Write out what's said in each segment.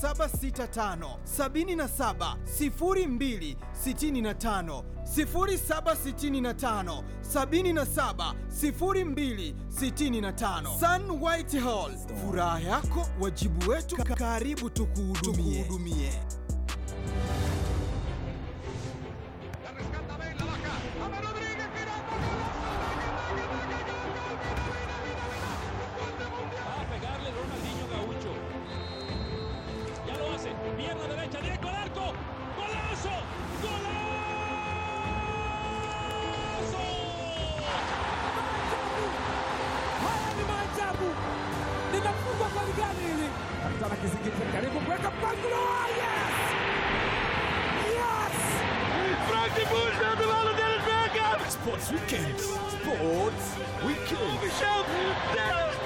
765 77 02 65 0765 77 02 65 Sun White Hall, furaha yako wajibu wetu, karibu tukuhudumie. La rescata Bale, la baja. ¡Ama Rodríguez, girando! Va a pegarle Ronaldinho Gaucho. Ya lo hace. Pierna derecha, directo al arco. ¡Golazo! ¡Golazo! Haya ni maajabu, linafungwa goli gani hili? Kapitana Kizingiti karibu kuweka mpangilio. Yes! Yes! Sports Weekend. Sports Weekend.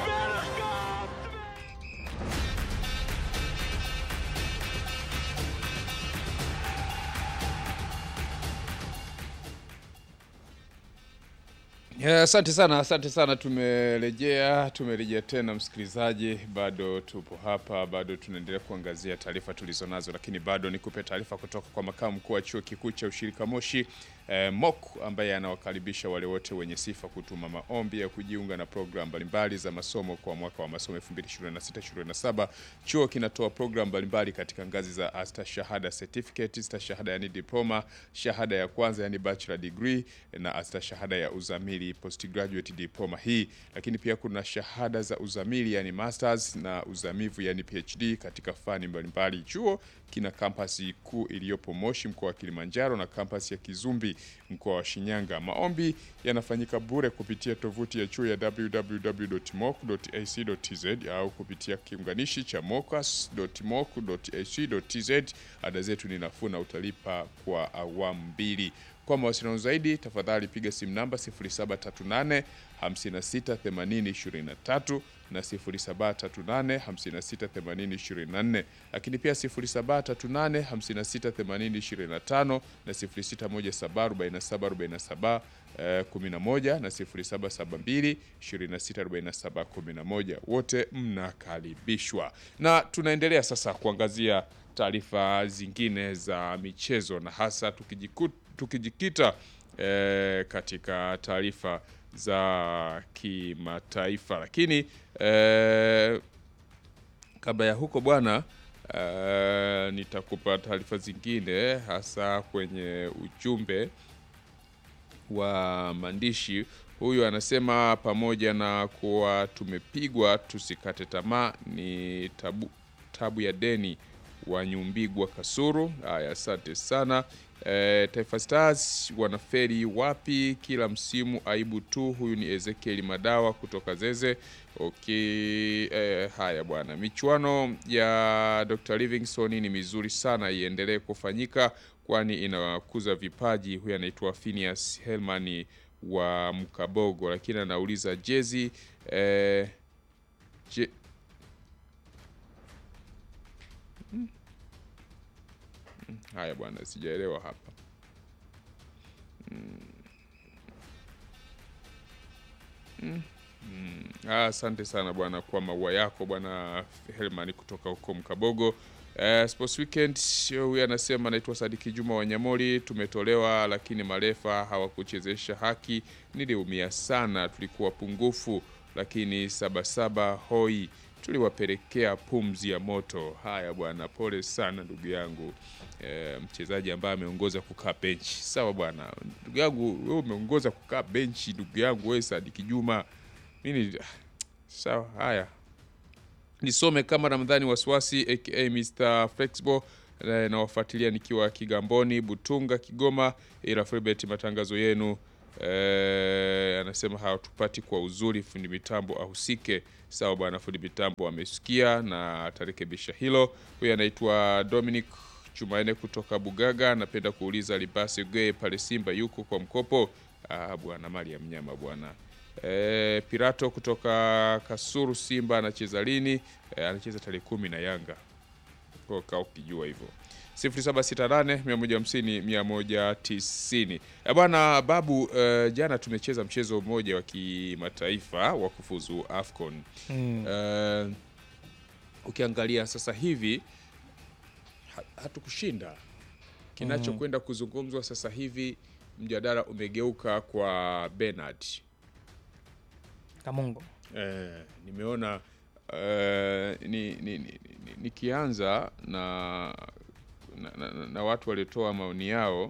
Ya, Asante sana, asante sana. Tumerejea, tumerejea tena msikilizaji, bado tupo hapa, bado tunaendelea kuangazia taarifa tulizonazo, lakini bado nikupe taarifa kutoka kwa makamu mkuu wa chuo kikuu cha ushirika Moshi eh, MOC ambaye anawakaribisha wale wote wenye sifa kutuma maombi ya kujiunga na programu mbalimbali za masomo kwa mwaka wa masomo 2026-2027. Chuo kinatoa programu mbalimbali katika ngazi za astashahada certificate, stashahada yani diploma, shahada ya kwanza yani bachelor degree na astashahada ya uzamili postgraduate diploma hii, lakini pia kuna shahada za uzamili yani masters na uzamivu yani PhD katika fani mbalimbali. Chuo kina kampasi kuu iliyopo Moshi mkoa wa Kilimanjaro na kampasi ya Kizumbi mkoa wa Shinyanga. Maombi yanafanyika bure kupitia tovuti ya chuo ya www.moc.ac.tz au kupitia kiunganishi cha mocas.moc.ac.tz. Ada zetu ni nafuu na utalipa kwa awamu mbili. Kwa mawasiliano zaidi tafadhali piga simu namba 0738 56 80 23 na 0738 56 80 24, lakini pia 0738 56 80 25 na 0617 47 47 eh, 11 na 0772 26 47 11. Wote mnakaribishwa, na tunaendelea sasa kuangazia taarifa zingine za michezo na hasa tukijiku, tukijikita eh, katika taarifa za kimataifa, lakini eh, kabla ya huko bwana eh, nitakupa taarifa zingine hasa kwenye ujumbe wa maandishi. Huyu anasema pamoja na kuwa tumepigwa tusikate tamaa, ni tabu, tabu ya deni wa Nyumbigwa Kasuru. Haya, asante sana. E, Taifa Stars wanaferi wapi kila msimu? Aibu tu. Huyu ni Ezekiel Madawa kutoka Zeze. Okay, e, haya bwana, michuano ya Dr. Livingstone ni mizuri sana, iendelee kufanyika kwani inakuza vipaji. Huyu anaitwa Phineas Helmani wa Mkabogo, lakini anauliza jezi e, je, Haya bwana, sijaelewa hapa. Mm. Mm. Ah, Asante sana bwana kwa maua yako bwana Helman kutoka huko Mkabogo. Eh, Sports Weekend huyu anasema naitwa Sadiki Juma Wanyamori, tumetolewa lakini marefa hawakuchezesha haki. Niliumia sana, tulikuwa pungufu, lakini sabasaba hoi tuliwapelekea pumzi ya moto. Haya bwana, pole sana ndugu yangu e, mchezaji ambaye ameongoza kukaa benchi. Sawa bwana, ndugu yangu wewe umeongoza kukaa benchi, ndugu yangu wewe Sadiki Juma. Mimi sawa, haya nisome kama Ramadhani Wasiwasi aka Mr Flexible eh, nawafuatilia nikiwa Kigamboni, Butunga, Kigoma. Ila Filbert, matangazo yenu eh, anasema hawatupati kwa uzuri, fundi mitambo ahusike. Sawa bwana, fundi mitambo amesikia na atarekebisha hilo. Huyu anaitwa Dominic Jumanne kutoka Bugaga, anapenda kuuliza Libasi Gwe pale Simba yuko kwa mkopo? Ah, bwana mali ya mnyama bwana. E, Pirato kutoka Kasuru Simba anacheza lini? E, anacheza tarehe kumi na Yanga kwa kaa ukijua hivyo 0768 150 190. E bwana Babu, e, jana tumecheza mchezo mmoja wa kimataifa wa kufuzu AFCON. E, ukiangalia sasa hivi ha- hatukushinda. Kinachokwenda kuzungumzwa sasa hivi, mjadala umegeuka kwa Bernard. Kamungo. Eh, nimeona eh, ni, ni, ni, ni, nikianza na, na, na, na watu waliotoa maoni yao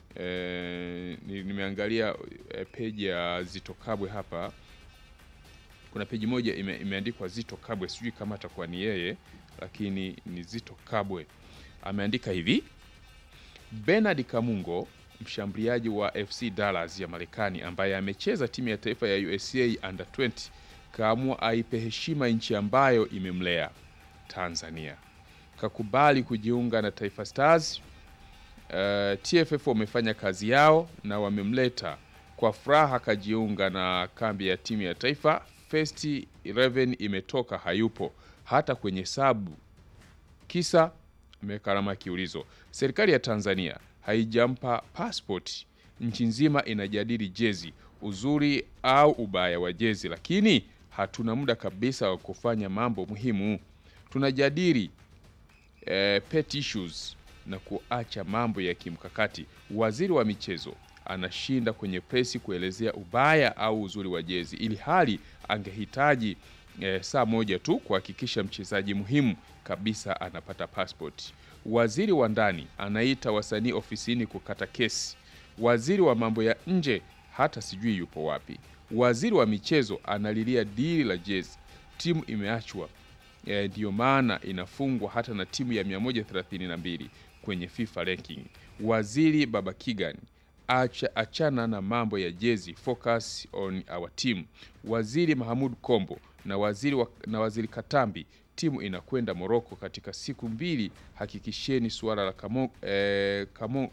eh, ni- nimeangalia eh, peji ya Zito Kabwe hapa. Kuna peji moja ime, imeandikwa Zito Kabwe, sijui kama atakuwa ni yeye, lakini ni Zito Kabwe ameandika hivi: Bernard Kamungo mshambuliaji wa FC Dallas ya Marekani ambaye amecheza timu ya taifa ya USA under 20 kaamua aipe heshima nchi ambayo imemlea Tanzania. Kakubali kujiunga na Taifa Stars. Uh, TFF wamefanya kazi yao na wamemleta kwa furaha, kajiunga na kambi ya timu ya taifa. First 11 imetoka, hayupo hata kwenye sabu kisa ameweka alama ya kiulizo. Serikali ya Tanzania haijampa passport. Nchi nzima inajadili jezi, uzuri au ubaya wa jezi, lakini hatuna muda kabisa wa kufanya mambo muhimu. Tunajadili eh, pet issues na kuacha mambo ya kimkakati. Waziri wa michezo anashinda kwenye presi kuelezea ubaya au uzuri wa jezi, ili hali angehitaji eh, saa moja tu kuhakikisha mchezaji muhimu kabisa anapata passport. Waziri wa ndani anaita wasanii ofisini kukata kesi. Waziri wa mambo ya nje hata sijui yupo wapi. Waziri wa michezo analilia dili la jezi, timu imeachwa Eh, ndiyo maana inafungwa hata na timu ya 132 kwenye FIFA ranking. Waziri Baba Kigan acha, achana na mambo ya jezi, focus on our team. Waziri Mahamud Kombo na waziri, wa, na waziri Katambi, timu inakwenda Moroko katika siku mbili, hakikisheni suala la kamo, eh, kamo,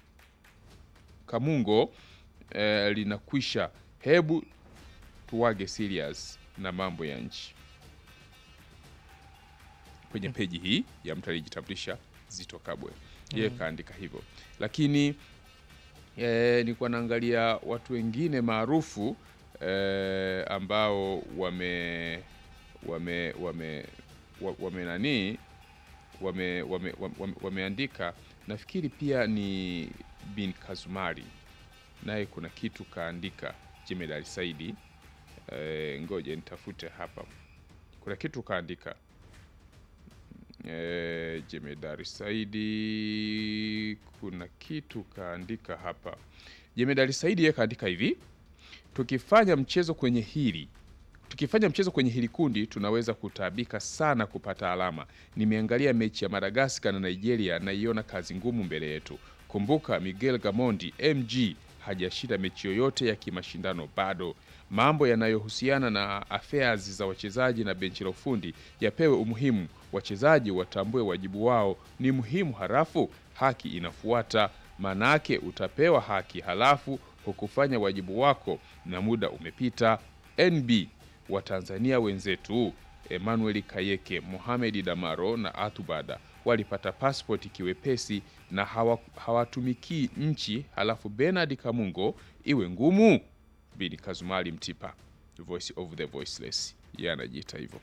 Kamungo eh, linakwisha. Hebu tuwage serious na mambo ya nchi kwenye peji hii ya mtu aliyejitambulisha Zito Kabwe, yeye kaandika hivyo, lakini e, nilikuwa naangalia watu wengine maarufu e, ambao wame wame wame wa- wame nani wame, wame, wame, wameandika nafikiri pia ni bin Kazumari naye kuna kitu kaandika Jemedari Saidi e, ngoja nitafute hapa kuna kitu kaandika e, Jemedari Saidi kuna kitu kaandika hapa. Jemedari Saidi yeye kaandika hivi, tukifanya mchezo kwenye hili tukifanya mchezo kwenye hili kundi tunaweza kutaabika sana kupata alama. Nimeangalia mechi ya Madagaskar na Nigeria, naiona kazi ngumu mbele yetu. Kumbuka Miguel Gamondi MG hajashinda mechi yoyote ya kimashindano bado. Mambo yanayohusiana na affairs za wachezaji na benchi la ufundi yapewe umuhimu. Wachezaji watambue wajibu wao ni muhimu, halafu haki inafuata. Manake utapewa haki halafu hukufanya wajibu wako na muda umepita. NB Watanzania wenzetu Emmanuel Kayeke, Mohamed Damaro na Atubada walipata passport kiwepesi na hawa- hawatumikii nchi, halafu Bernard Kamungo iwe ngumu. Bini Kazumali Mtipa, voice of the voiceless, yeye anajiita hivyo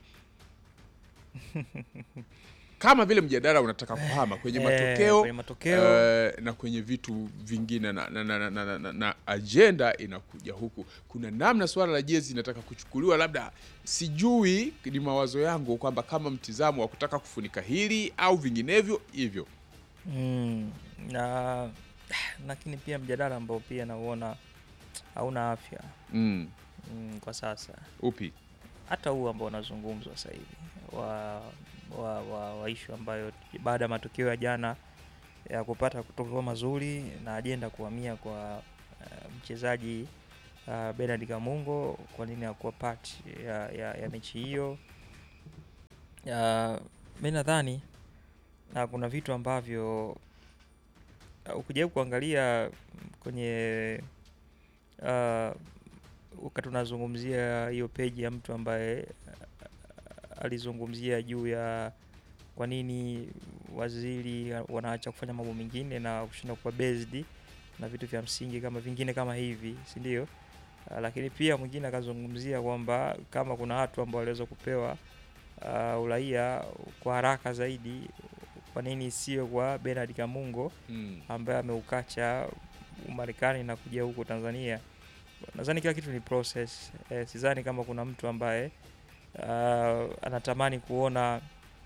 kama vile mjadala unataka kuhama kwenye Eh, matokeo, kwenye matokeo. eh, na kwenye vitu vingine na, na, na, na, na, na, na ajenda inakuja huku. Kuna namna swala la jezi inataka kuchukuliwa, labda sijui, ni mawazo yangu kwamba kama mtizamo wa kutaka kufunika hili au vinginevyo hivyo. Mm, na lakini pia mjadala ambao pia nauona hauna afya Mm, mm, kwa sasa upi? hata huu ambao unazungumzwa sasa hivi wa, wa, wa, wa ishu ambayo baada ya matokeo ya jana ya kupata kutokeo mazuri na ajenda kuhamia kwa uh, mchezaji uh, Bernard Kamungo, kwa nini hakuwa part ya, ya, ya mechi hiyo? Uh, mi nadhani uh, kuna vitu ambavyo uh, ukijaribu kuangalia kwenye uh, wakati unazungumzia hiyo peji ya mtu ambaye uh, alizungumzia juu ya kwa nini waziri wanaacha kufanya mambo mengine na kushinda kuwa based na vitu vya msingi kama vingine kama hivi, si ndio? Uh, lakini pia mwingine akazungumzia kwamba kama kuna watu ambao waliweza kupewa uh, uraia kwa haraka zaidi kwa nini isiwe kwa Bernard Kamungo Mm. ambaye ameukacha Umarekani na kuja huko Tanzania. Nadhani kila kitu ni process. Eh, sidhani kama kuna mtu ambaye uh, anatamani kuona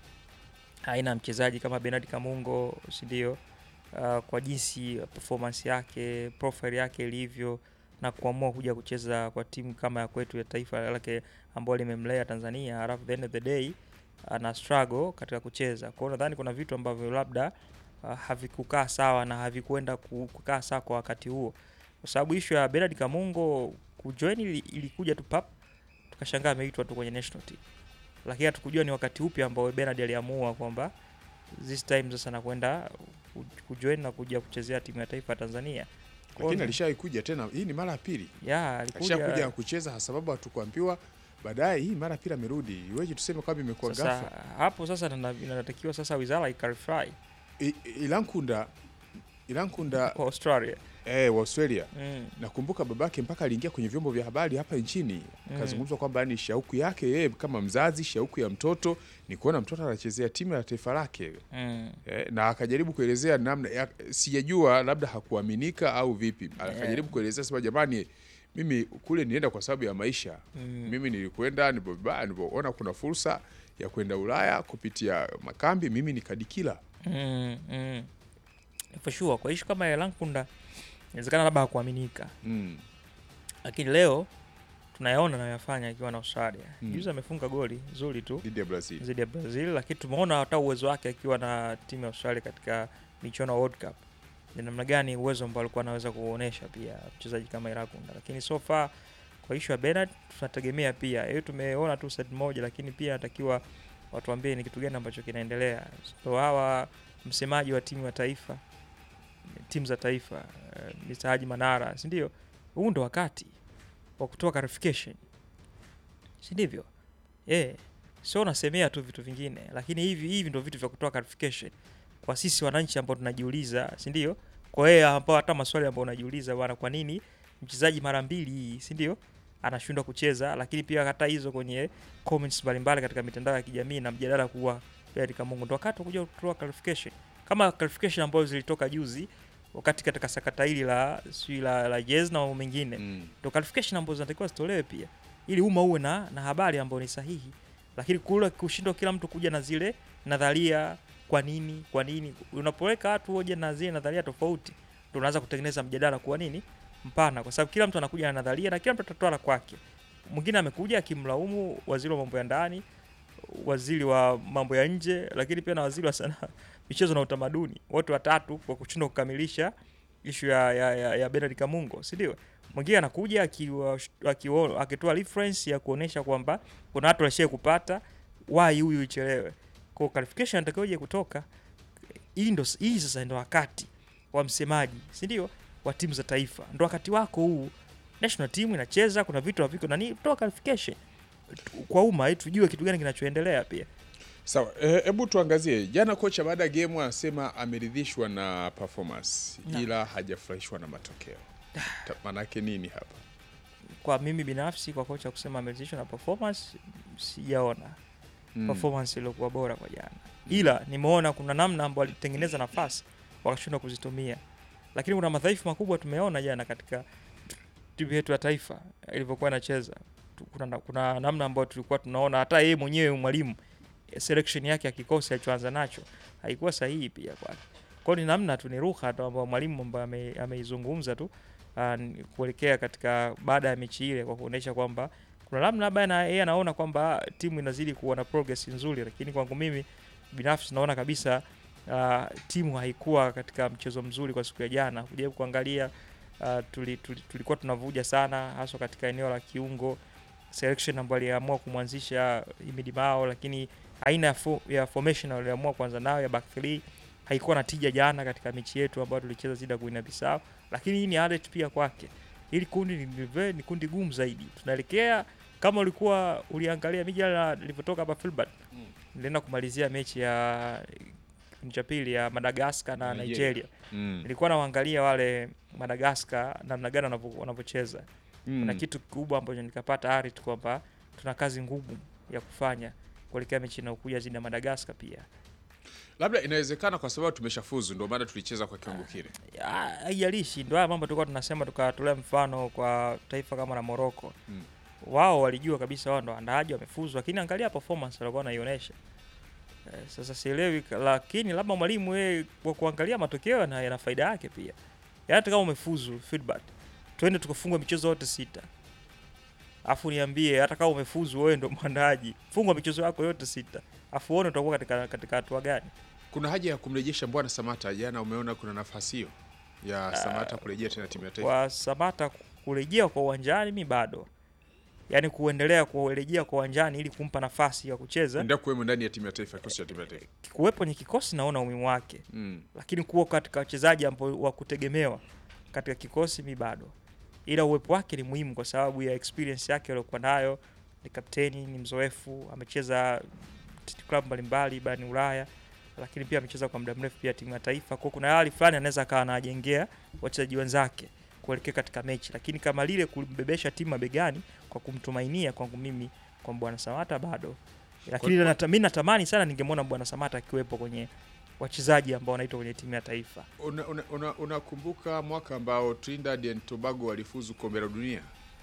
aina ya mchezaji kama Bernard Kamungo, si ndio? Uh, kwa jinsi performance yake, profile yake ilivyo na kuamua kuja kucheza kwa timu kama ya kwetu ya taifa lake ambayo limemlea Tanzania, alafu the end of the day ana struggle katika kucheza. Kwa hiyo nadhani kuna vitu ambavyo labda uh, havikukaa sawa na havikuenda ku- kukaa sawa kwa wakati huo, kwa sababu issue ya Bernard Kamungo kujoin ili- ilikuja tu pap, tukashangaa ameitwa tu kwenye national team, lakini hatukujua ni wakati upi ambao Bernard aliamua kwamba this time sasa nakwenda ku- kujoin na kuja kuchezea timu ya taifa ya Tanzania. Kwa Lakini hiyo- alishawahi kuja tena, hii ni mara ya pili ya alishakuja alikuja kucheza, sababu hatukuambiwa baadaye. Hii mara ya pili amerudi, iweje tuseme kwamba imekuwa sasa ghafla? hapo sasa nana- inatakiwa sasa wizara ikarify I- Ilankunda Ilankunda kwa Australia eh, wa Australia mm. nakumbuka babake mpaka aliingia kwenye vyombo vya habari hapa nchini Mm. akazungumza kwamba ni shauku yake yeye kama mzazi, shauku ya mtoto ni kuona mtoto anachezea timu ya taifa lake Mm. eh, na akajaribu kuelezea namna ya, sijajua labda hakuaminika au vipi, akajaribu kuelezea sema, jamani, mimi kule nienda kwa sababu ya maisha Mm. mimi nilikwenda nilipo- nilipoona kuna fursa ya kwenda Ulaya kupitia makambi, mimi nikadikila Mm, mm. For sure kwa ishu kama ya Lankunda inawezekana labda hakuaminika, mm. lakini leo tunayaona nayoyafanya akiwa na Australia. Mm. Juzi amefunga goli zuri tu dhidi ya Brazil. dhidi ya Brazil, lakini tumeona hata uwezo wake akiwa na timu ya Australia katika michuano ya World Cup, ni namna gani uwezo ambao alikuwa anaweza kuonyesha pia mchezaji kama Irakunda. Lakini so far kwa ishu ya Bernard tunategemea pia hiyo, tumeona tu side moja, lakini pia natakiwa watuambie ni kitu gani ambacho kinaendelea. So hawa msemaji wa timu ya taifa timu za taifa uh, Mr. Haji Manara, si ndio? Huu ndo wakati wa kutoa clarification, si ndivyo? Eh, sio unasemea tu vitu vingine, lakini hivi hivi ndo vitu vya kutoa clarification kwa sisi wananchi ambao tunajiuliza, si ndio? Kwa yeye ambao hata maswali ambao unajiuliza bwana, kwa nini mchezaji mara mbili, si ndio? Anashindwa kucheza, lakini pia hata hizo kwenye comments mbalimbali katika mitandao ya kijamii na mjadala kuwa Pierre Kamungu ndo wakati wa kuja kutoa clarification kama clarification ambazo zilitoka juzi wakati katika sakata hili la sijui la, la jezi na mambo mengine Mm. ndo clarification ambazo zinatakiwa zitolewe pia ili umma uwe na, na habari ambayo ni sahihi, lakini kule kushindwa kila mtu kuja na zile nadharia, kwa nini kwa nini, unapoweka watu hoja na zile nadharia tofauti, ndo unaanza kutengeneza mjadala kwa nini mpana, kwa sababu kila mtu anakuja na nadharia na kila mtu atatoa la kwake. Mwingine amekuja akimlaumu waziri wa mambo ya ndani, waziri wa mambo ya nje, lakini pia na waziri wa sanaa, michezo na utamaduni, wote watatu kwa kushindwa kukamilisha ishu ya, ya, ya, ya Bernard Kamungo, si ndio? Mwingine anakuja akiwa- akiwa- akitoa reference ya kuonesha kwamba kuna watu walishai kupata why huyu ichelewe. Kwa clarification inatakiwa ije kutoka. Hii ndo hii sasa ndo wakati wa msemaji, si ndio? Wa timu za taifa. Ndo wakati wako huu. National team inacheza, kuna vitu haviko nani, toa clarification kwa umma ili tujue kitu gani kinachoendelea pia. Sawa, hebu tuangazie jana. Kocha baada ya game anasema ameridhishwa na performance Na. ila hajafurahishwa na matokeo. Ta- Manake nini hapa? Kwa mimi binafsi, kwa kocha kusema ameridhishwa na performance, sijaona Mm. performance iliyokuwa bora kwa jana, ila nimeona kuna namna ambayo alitengeneza nafasi wakashindwa kuzitumia, lakini kuna madhaifu makubwa tumeona jana katika timu yetu ya taifa ilivyokuwa inacheza. Tu- Kuna, kuna namna ambayo tulikuwa tunaona hata yeye mwenyewe mwalimu eh, selection yake ya kikosi alichoanza nacho haikuwa sahihi pia kwake. Kwa hiyo ni namna tu, ni lugha tu ambayo mwalimu ambaye ame- ameizungumza tu ah, ni kuelekea katika baada ya mechi ile kwa kuonyesha kwamba kuna namna labda na yeye anaona kwamba timu inazidi kuwa na progress nzuri, lakini kwangu mimi binafsi naona kabisa uh, timu haikuwa katika mchezo mzuri kwa siku ya jana. Kujaribu kuangalia uh, tuli, tuli, tulikuwa tunavuja sana haswa katika eneo la kiungo selection ambayo aliamua kumwanzisha Himidi Mao, lakini aina ya, fo, ya formation aliamua kuanza nayo ya back three haikuwa na tija jana katika mechi yetu ambayo tulicheza dhidi ya Guinea Bissau, lakini hii ni alert pia kwake. Hili kundi ni, ni, ni kundi gumu zaidi. Tunaelekea kama ulikuwa uliangalia mijadala ilivyotoka hapa Filbert, nilienda kumalizia mechi ya kipindi cha pili ya Madagascar na Nigeria. Nigeria. Mm. Nilikuwa nawaangalia wale Madagascar namna gani wanavyo- wanavyocheza Mm. kuna kitu kikubwa ambacho nikapata ari tu kwamba tuna kazi ngumu ya kufanya kuelekea mechi inayokuja dhidi ya Madagascar pia Labda inawezekana kwa sababu tumeshafuzu, ndio maana tulicheza kwa kiwango kile. Ya, haijalishi ndio haya mambo tulikuwa tunasema tukatolea mfano kwa taifa kama la Morocco Mm. wao walijua kabisa wao ndo waandaaji wamefuzu lakini angalia performance walikuwa wanaionyesha eh, sasa sielewi ka- lakini labda mwalimu yeye kwa kuangalia matokeo yana, yana faida yake pia yaani hata kama umefuzu feedback twende tukafungwa michezo yote sita afu niambie hata kama umefuzu wewe ndo mwandaaji fungwa michezo yako yote sita afu uone utakuwa katika katika hatua gani Kuna haja ya kumrejesha Mbwana Samata. Jana umeona kuna nafasi hiyo ya Samata kurejea tena timu ya taifa. kwa Samata kurejea kwa uwanjani mi bado yaani kuendelea kurejea kwa uwanjani ili kumpa nafasi ya kucheza Endelea kuwemo ndani ya timu ya taifa, kikosi cha timu ya taifa. kuwepo kwenye kikosi naona umuhimu wake Mm. lakini kuwa katika wachezaji ambao wa kutegemewa katika kikosi mi bado ila uwepo wake ni muhimu kwa sababu ya experience yake aliyokuwa nayo ni kapteni ni mzoefu amecheza klabu mbalimbali barani ulaya lakini pia amecheza kwa muda mrefu pia timu ya taifa kwa kuna hali fulani anaweza akawa anajengea wachezaji wenzake kuelekea katika mechi lakini kama lile kumbebesha timu mabegani kwa kumtumainia kwangu mimi kwa bwana samata bado lakini Kwa- nata, mi natamani sana ningemwona bwana samata akiwepo kwenye wachezaji ambao wanaitwa kwenye timu ya taifa Unakumbuka una, una, unakumbuka mwaka ambao Trinidad and Tobago walifuzu kombe la dunia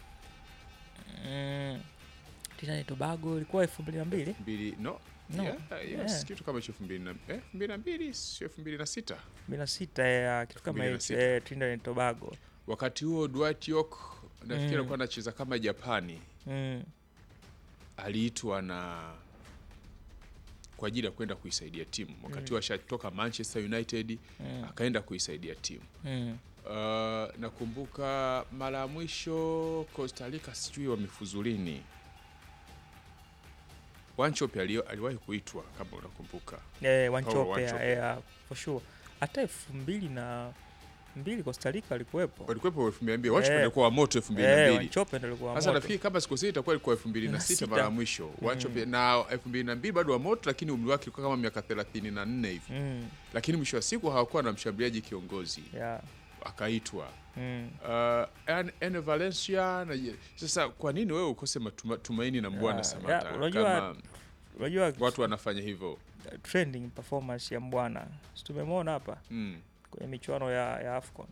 mm. Trinidad Tobago ilikuwa elfu mbili na mbili mbili no, No. Yeah, yes, Yeah. kitu kama hicho elfu mbili na eh, elfu mbili na mbili sio elfu mbili na sita mbili na sita ya kitu kama hicho 2006. eh, Trinidad and Tobago wakati huo Dwight York nafikiri Mm. alikuwa anacheza kama Japani, mm. aliitwa na kwa ajili ya kwenda kuisaidia timu wakati huo ashatoka Manchester United Mm. akaenda kuisaidia timu. Mm. Uh, nakumbuka mara ya mwisho Costa Rica sijui wamefuzulini. Wanchope alio- aliwahi kuitwa kama unakumbuka. Eh, Wanchope, Wanchope. eh, for sure hata elfu mbili na mbili Costa Rica alikuwepo Walikuwepo elfu mbili na mbili. Wanchope Eh. alikuwa wa moto elfu mbili na eh, mbili. Wanchope ndo alikuwa Sasa moto. nafikiri kama sikosei itakuwa ilikuwa elfu mbili na Na sita sita. mara ya mwisho Wanchope na elfu mbili na mbili bado wa moto, lakini umri wake ulikuwa kama miaka thelathini na nne hivi, mm. lakini mwisho wa siku hawakuwa na mshambuliaji kiongozi, yeah. akaitwa mm. uh, An- Ene Valencia na, sasa kwa nini wewe ukose matuma- tumaini na Mbwana Ya, Samata ya, unajua kama unajua watu wanafanya hivyo trending performance ya mbwana Si tumemwona hapa mm. kwenye michuano ya, ya afcon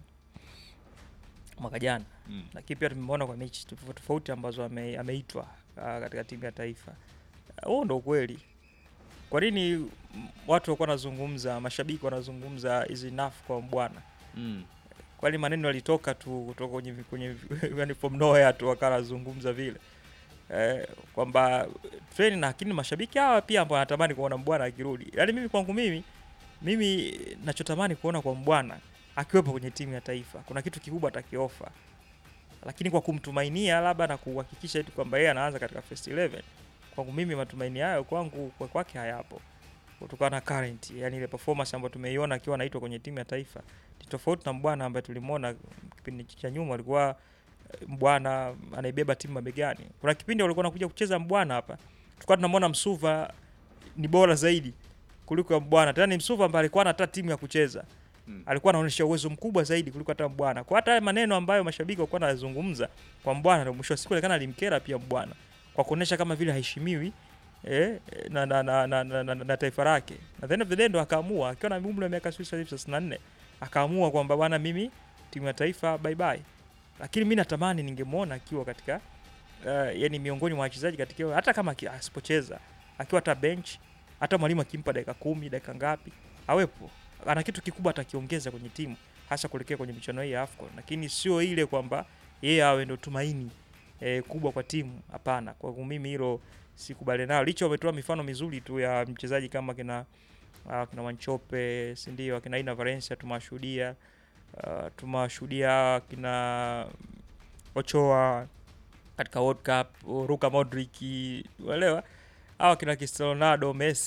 mwaka jana Mm. lakini pia tumemwona kwa mechi tofauti tofauti ambazo ame, ameitwa ah, katika timu ya taifa Ah, huo ndo ukweli kwa nini mm, watu wakuwa wanazungumza mashabiki wanazungumza is enough kwa mbwana Mm. kwani maneno yalitoka tu kutoka kwenye kwenye yani from nowhere tu wakawa wanazungumza vile eh, kwamba treni na lakini mashabiki hawa pia ambao wanatamani kuona mbwana akirudi yaani mimi kwangu mimi mimi nachotamani kuona kwa mbwana akiwepo kwenye timu ya taifa kuna kitu kikubwa atakiofa lakini kwa kumtumainia labda na kuhakikisha eti kwamba yeye anaanza katika first 11 kwangu mimi matumaini hayo kwangu kwa kwake hayapo kutokana na current yani ile performance ambayo tumeiona akiwa anaitwa kwenye timu ya taifa ni tofauti na mbwana ambaye tulimwona kipindi cha nyuma alikuwa eh, mbwana anaibeba timu mabegani kuna kipindi walikuwa nakuja kucheza mbwana hapa tulikuwa tunamwona msuva ni bora zaidi kuliko ya mbwana tena ni msuva ambaye alikuwa hata timu ya kucheza Mm. alikuwa anaonyesha uwezo mkubwa zaidi kuliko hata mbwana kwa hata haya maneno ambayo mashabiki walikuwa wanazungumza kwa mbwana ndio mwisho wa siku alikana alimkera pia mbwana kwa kuonyesha kama vile haheshimiwi eh, na, na, na, na, na, na, na taifa lake na the end of the day ndo akaamua akiwa na umri wa miaka sijui thelathini na nne akaamua kwamba bwana mimi timu ya taifa bye bye lakini mi natamani ningemwona akiwa katika uh, yani miongoni mwa wachezaji katika hata kama aki- asipocheza akiwa hata bench hata mwalimu akimpa dakika kumi dakika ngapi awepo ana kitu kikubwa atakiongeza kwenye timu hasa kuelekea kwenye michuano hii ya AFCON lakini sio ile kwamba yeye awe ndo tumaini eh, kubwa kwa timu hapana kwa mimi hilo sikubali nalo licha wametoa mifano mizuri tu ya mchezaji kama kina uh, kina Wanchope si ndio akina Ina Valencia tumewashuhudia uh, tumewashuhudia kina Ochoa katika World Cup Luka Modric uelewa hawa kina Cristiano Ronaldo Messi